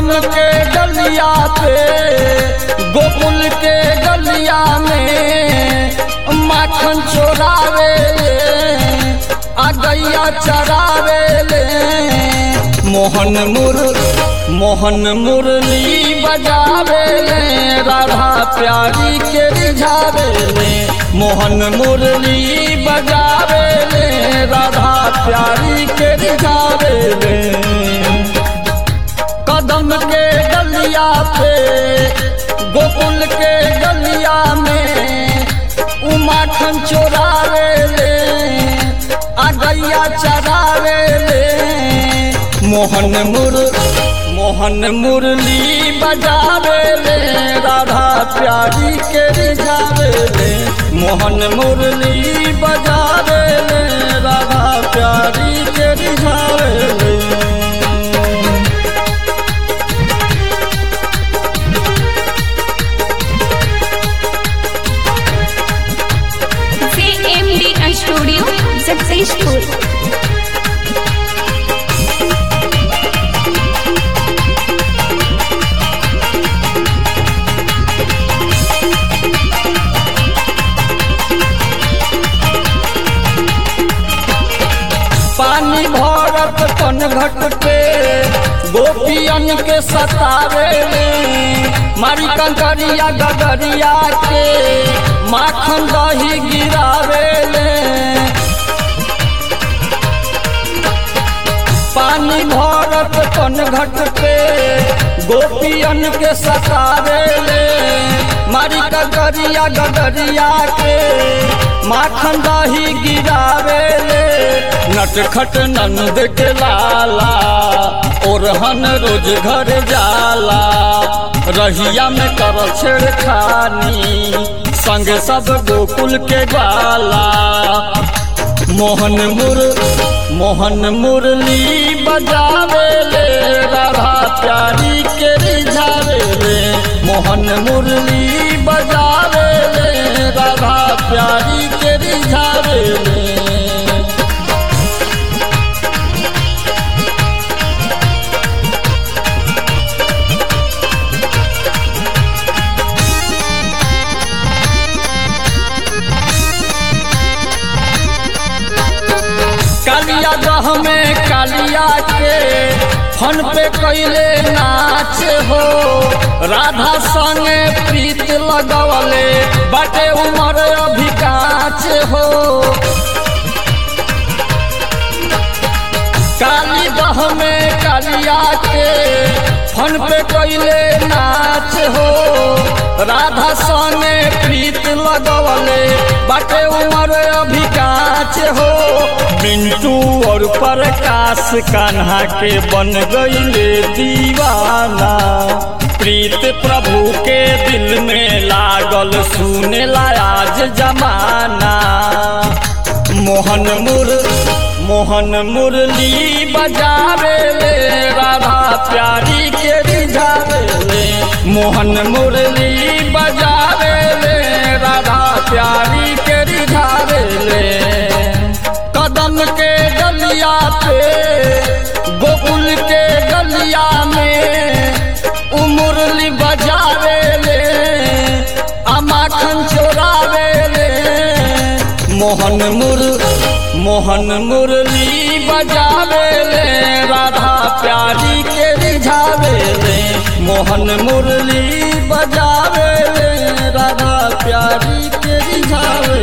कदम के गलिया पे गोकुल के गलिया में माखन चोरावे आ गैया चरावे ले मोहन मुर मोहन मुरली बजावे ले राधा प्यारी के रिझावे ले मोहन मुरली बजावे ले राधा प्यारी के रिझावे ले कदम के गलिया पे गोकुल के गलिया में उमाखन चोरावे ले आ गैया चरावे ले मोहन मुर मोहन मुरली बजावे ले राधा प्यारी के रिझावे ले मोहन मुरली बजावे ले राधा प्यारी के रिझावे ले CMD Studio successful. पानी भरत कन घट पे गोपियन के सतावे ले मारी कंकरिया गगरिया के माखन दही गिरावे ले पानी भरत कन घट पे गोपियन के सतावे ले मारी कंकरिया गगरिया के माखन दही गिरावे ले नटखट नंद के लाला ओरहन रोज घर जाला रहिया में कर छेड़खानी संग सब गोकुल के बाला मोहन मुर मोहन मुरली बजावे ले राधा प्यारी के रिझावे ले मोहन मुरली बजावे ले राधा प्यारी के रिझावे ले कालिया दह में कालिया के फन पे कैले नाच हो राधा संगे प्रीत लगवले बाटे उमर अभी काच हो काली दह में कालिया के फन पे कैले नाच हो राधा संगे प्रीत लगवले बाटे उमर अभी काच हो मिंटू और प्रकाश कान्हा के बन गईले दीवाना प्रीत प्रभु के दिल में लागल सुने आज जमाना मोहन मुर मोहन मुरली बजावे ले राधा प्यारी के रिझावे ले मोहन मुरली बजावे ले राधा प्यारी के रिझावे ले कदम के गलिया पे गोकुल के गलिया में उमुरली बजावे ले अमाखन चोरावे ले मोहन मुर मोहन मुरली बजावे ले राधा प्यारी के रिझावे ले मोहन मुरली बजावे ले राधा प्यारी के रिझावे